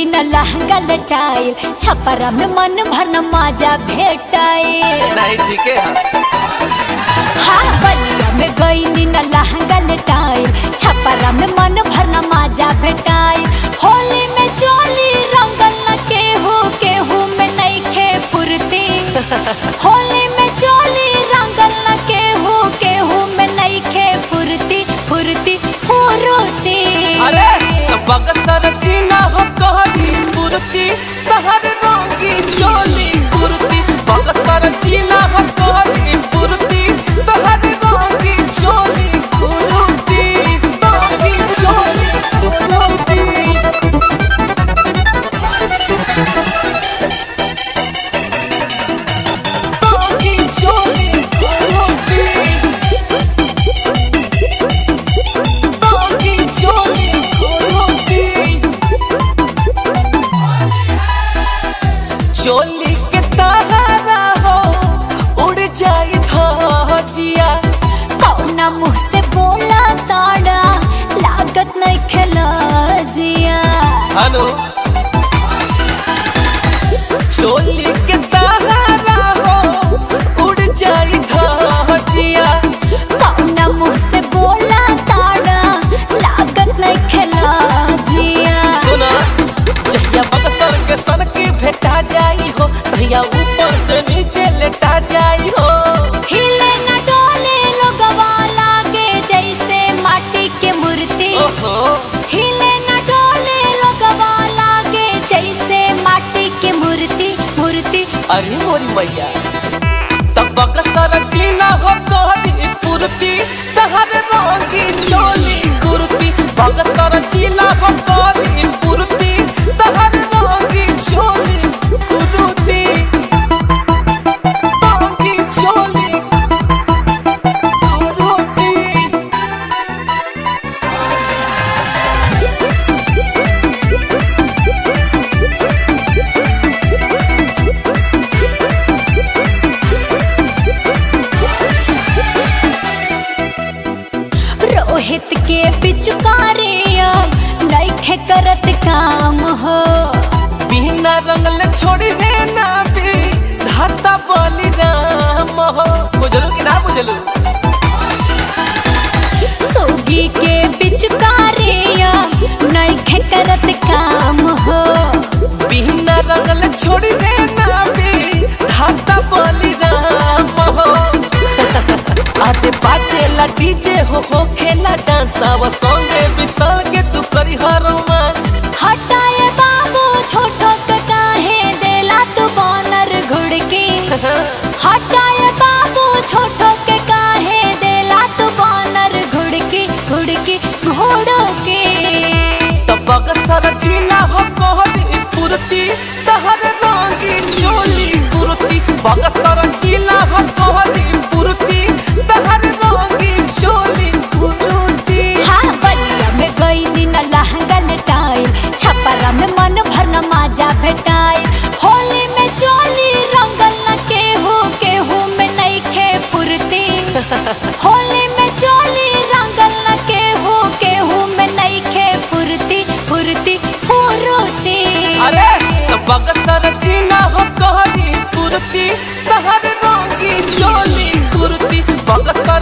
दिन लहंगा लटाइल छपरा में मन भरन माजा भेटाइल नहीं ठीक है हाँ बलिया में गई दिन लहंगा लटाइल छपरा में मन भरन माजा भेटाइल होली में चोली रंगल न केहू केहू में नइखे फुर्ती होली में चोली रंगल न केहू केहू में नइखे फुर्ती फुर्ती फुर्ती अरे तो बगसर चीना हो कहली कुर्ती तहर रंगी चोली कुर्ती बगसर चीना हो कहली कुर्ती तहर रंगी चोली कुर्ती रंगी चोली कुर्ती रंगी चोली कुर्ती रंगी चोली कुर्ती चोली के तारा हो उड़ जाई धजिया कौना मुँह से बोला ताड़ा लागत नहीं खेला जिया हनु चोली के तारा हो उड़ जाई धजिया कौना मुँह से बोला ताड़ा लागत नहीं खेला जिया सुना जहिया बगसर के सन की भेटा जाई हो तहिया ऊपर से नीचे लेटा जाई हो हिले न डोले लोगवा लागे जैसे माटी के मूर्ति ओहो हिले न डोले लोगवा लागे जैसे माटी के मूर्ति मूर्ति अरे मोरी मैया तब बगसर चीना हो कहली पुरती तहर रंगी चोली कुर्ती बगसर चीना हो कहली पुरती तहर रंगी चोली कुर्ती रंगी चोली कुर्ती रोहित के पिचुकारे नैखे करत काम हो बिना रंगल छोड़ी देना भी धाता बोली राम हो बुझलू कि ना बुझलू सोगी के पिचुकारे नैखे करत काम हो बिना रंगल छोड़ी देना भी धाता बोली राम हो आजे बाजे ला डीजे हो हो खेला डांस आवा संगे बिसल के तू करी हर रोमांस हटाए बाबू छोटो के काहे देला तू बानर घुड़की हटाए बाबू छोटो के काहे देला तू बानर घुड़की घुड़की घोड़ो के तब बगसर चीना हो कहली पुरती तहर रंगी चोली कुर्ती बगसर चीना हो कहली पुरती तहर रंगी चोली कुर्ती हाँ बलिया में गई दिन लहंगा लटाइल छपरा में मन भरना माजा भेटाइल होली में चोली रंगल न केहू केहू में नइखे फुर्ती होली में चोली रंगल न केहू केहू में नइखे फुर्ती फुर्ती फुर्ती अरे तो बगसर चीना हो कहली कुर्ती तहर रंगी चोली कुर्ती बगसर